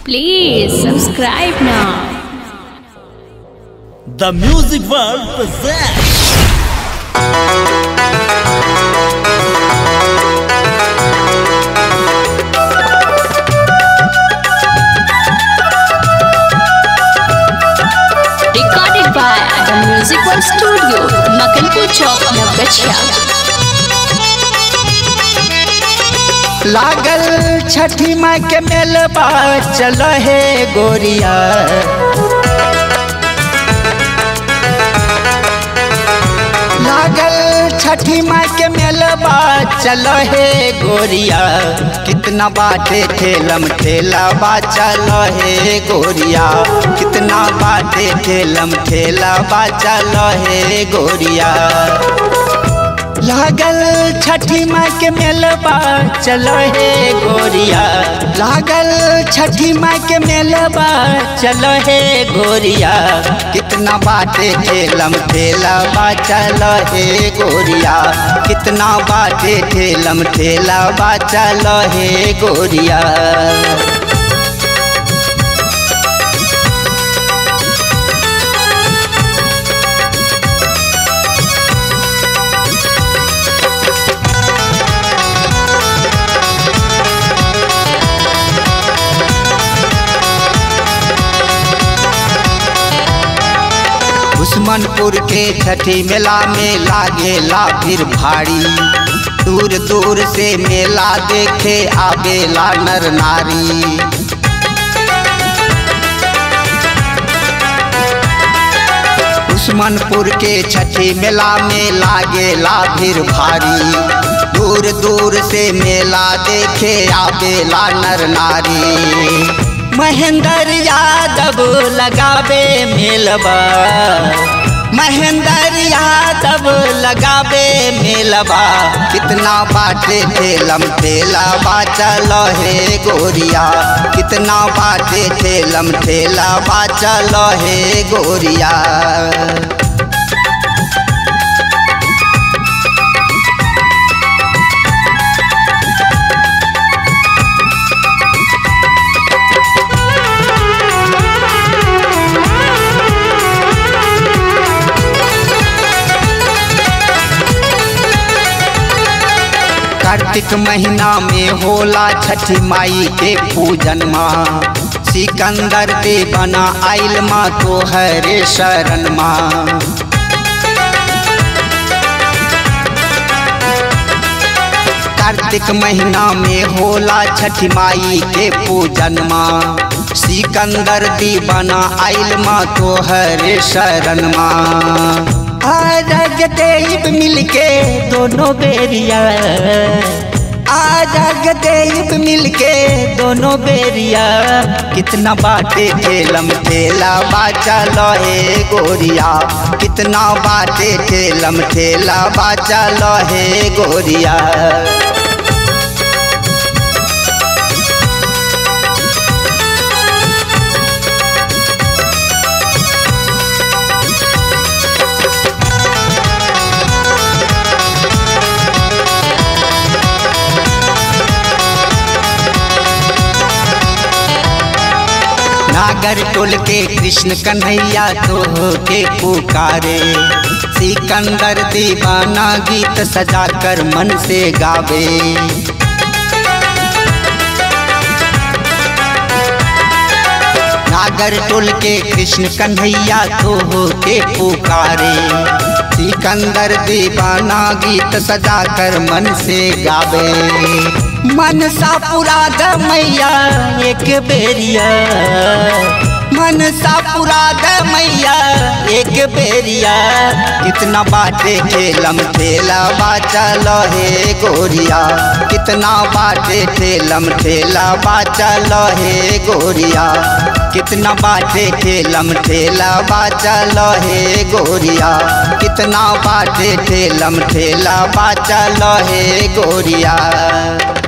Please subscribe now. The Music World presents Recorded by the Music World Studio, Makanpur Chowk, Navgachia. लागल छठी माई के मेलबा चल हे गोरिया लागल छठी माई के मेलबा चल हे गोरिया कितना बाटे ठेलम ठेला बा चल हे गोरिया कितना बाटे ठेलम ठेला बा चल हे गोरिया लागल छठी माई के मेलबा चलो हे गोरिया लागल छठी माई के मेलबा चलो हे गोरिया कितना बाटे ठेलम ठेला बा चलो हे गोरिया कितना बाटे ठेलम ठेला बा चलो हे गोरिया दुश्मनपुर के छठी मेला में लागेला फिर भारी दूर दूर से मेला देखे आवेला नर नारी दुश्मनपुर के छठी मेला में लागेला फिर भारी दूर दूर से मेला देखे आवेला नर नारी महेंद्र यादव लगावे मेलबा महेंद्र यादव लगावे मेलबा कितना बाटे ठेलम ठेला बा चलो हे गोरिया कितना बाटे ठेलम ठेला बा चलो हे गोरिया कार्तिक महीना में होला छठी माई के पूजन माँ सिकंदर दे बना आइल माँ तो हरे शरण माँ कार्तिक महीना में होला छठी माई के पूजन माँ सिकंदर दी बना आइल माँ तो हरे शरण माँ आरग देव मिलके दोनों बेरिया आरग देव मिलके दोनों बेरिया कितना बाटे ठेलम ठेला बाचा लहे गोरिया कितना बाटे ठेलम ठेला बाचा लहे गोरिया नागर टोल के कृष्ण कन्हैया तो के पुकारे सिकंदर दीवाना गीत सजा कर मन से गावे नागर टोल के कृष्ण कन्हैया तो के पुकारे सिकंदर दीवाना गीत सजा कर मन से गावे मन सा पुरा मैया एक बेरिया मन सा पुरा मैया एक बेरिया कितना बाटे ठेलम ठेला बाचा लहे गोरिया कितना बाटे ठेलम ठेला बाचा लहे गोरिया कितना बाटे ठेलम ठेला बाचा लहे गोरिया कितना बाटे ठेलम ठेला बाचा लहे गोरिया